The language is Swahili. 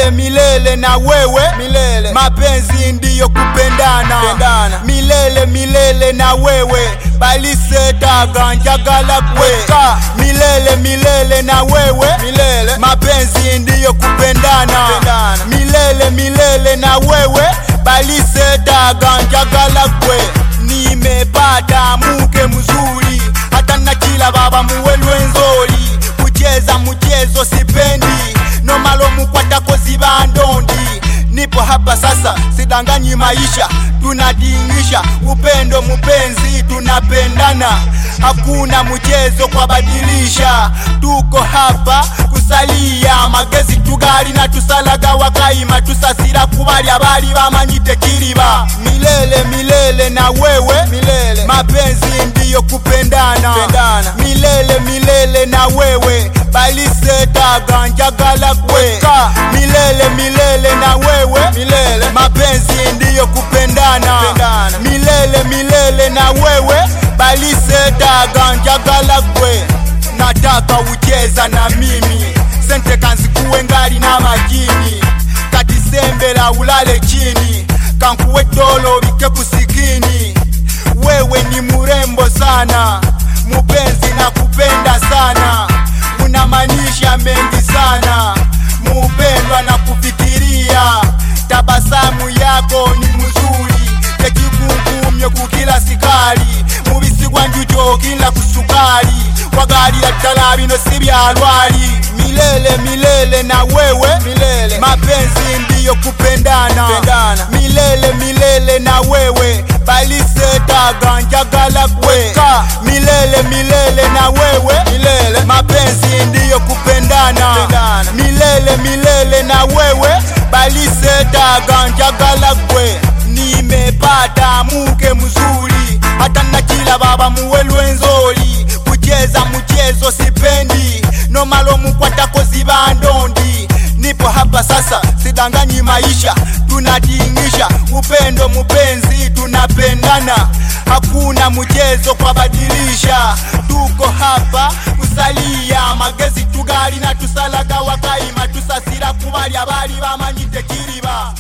milele milele na wewe milele mapenzi ndiyo kupendana Pendana. milele milele na wewe balisetaga njagala kweka milele milele na wewe milele mapenzi ndiyo kupendana Pendana. milele milele na wewe balisetaga njagala kwe nimepata muke mzuri hata na kila baba muwe lwenzoli kucheza mchezo sipendi nomalo mukwatako ziba ndondi nipo hapa sasa sidanganyi maisha tunadingisha upendo mupenzi tunapendana hakuna mchezo kwa badilisha tuko hapa kusalia magezi tugali na tusalaga wakaima tusasira kubali abali bamanyite kiliba milele milele na wewe milele mapenzi ndiyo kupendana Pendana. milele milele na wewe balisetaga njagala kweka milele milele na wewe milele mapenzi ndiyo kupendana Pendana. milele milele na wewe balisetaga njagala kwe nataka ucheza na mimi sente kanzikuwe ngali na majini katisembela ulale chini kankuwe tolo bike kusikini wewe ni murembo sana mupenzi na kupenda sana unamanisha mengi sana mupendwa na kufikiria tabasamu yako ni mzuri tekikukumye kukila sikali mubisigwa njujo kila kusukali wagalila ddala bino si byalwali milele milele na wewe milele mapenzi ndiyo kupendana Pendana. milele milele na wewe balisetaga njagala kweka milele milele na wewe milele mapenzi ndiyo kupendana Pendana. milele milele na wewe balisetaga njagala kwe nimepata muke mzuri hata na kila baba muwe lwenzoli kucheza mchezo sipendi nomalo mukwatako ziba ndondi nipo hapa sasa sidanganyi maisha tunadingisha upendo mupenzi tunapendana hakuna mchezo kwa badilisha tuko hapa kusalia magezi tugali na tusalaga wakaima tusasira kubali abali bamanyite kiliba